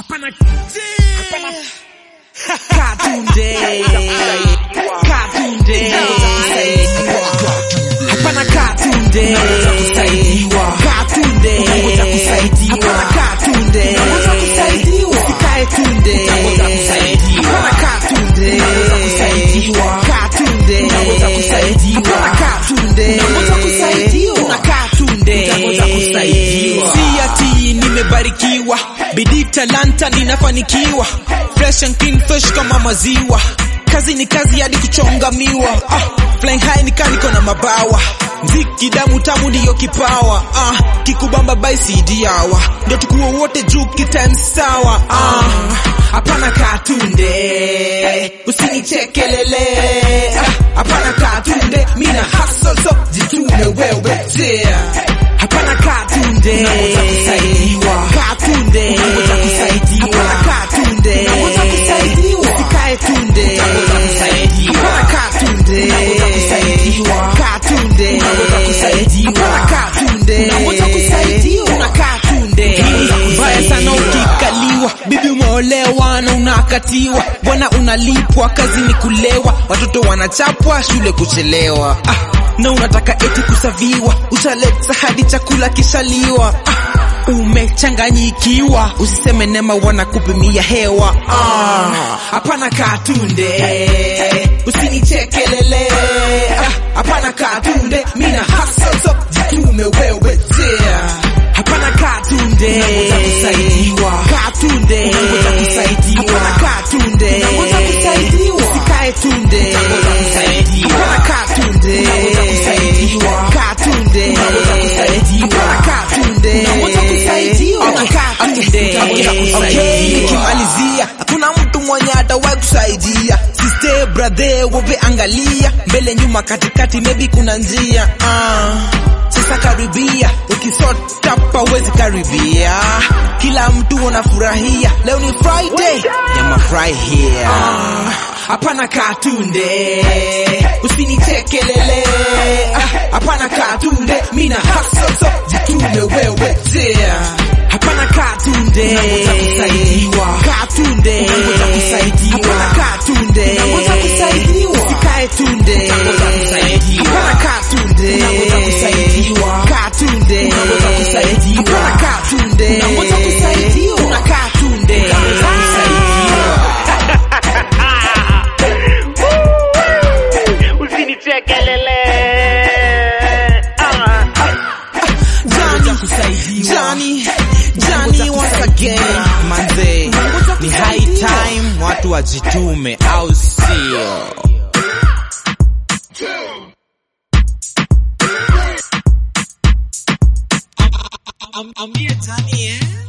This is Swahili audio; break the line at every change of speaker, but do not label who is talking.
Hapana hapana Cartoon Day Cartoon Day Hapana Cartoon Day Cartoon Day Hapana Cartoon Day Usikae tunde Hapana Cartoon Day Cartoon Day Hapana Cartoon Day Kuna Cartoon Day Si ati nimebarikiwa bidii talanta ninafanikiwa fresh and clean fresh kama maziwa kazi ni kazi hadi kuchonga miwa ah, flying high nikaa niko na mabawa mziki damu tamu ndiyo kipawa ah, kikubamba by CD hawa ndio tukuwa wote juu kitime sawa ah, hapana katunde usinichekelele ah, hapana katunde mina hustle so jitume wewe yeah. hapana katunde katunde hapana katunde usikae tunde hapana katunde katunde hapana katunde kuna katunde mbaya sana ukikaliwa bibi umeolewa na unakatiwa bwana unalipwa kazi ni kulewa watoto wanachapwa shule kuchelewa ah, na unataka eti kusaviwa ushaleta hadi chakula kishaliwa ah, umechanganyikiwa usiseme nema wanakupimia hewa Ah, hapana katunde usinichekelele Ah, hapana katunde mina hustle so jitume wewe yeah. hapana katunde katunde hapana katunde usikae tunde hapana katunde katunde hapana katunde Hapana katunde Okay, nikimalizia hakuna mtu mwenye atawahi kusaidia siste brother wope angalia mbele nyuma katikati maybe kuna njia ah. Sasa karibia, ukisota pawezi karibia. Kila mtu unafurahia, leo ni Friday ya mafurahia. Ah, Hapana katunde, usinichekelele. Ah, Hapana katunde, mina hustle so jitume wewe yeah. Hapana katunde, katunde, hapana katunde, usikae tunde, hapana katunde, katunde, hapana katunde, kuna katunde.
usinichekelele ah.
Johnny, Johnny, Johnny once again. Manze, ni high time watu wajitume au sio? I'm, I'm here, Johnny, eh?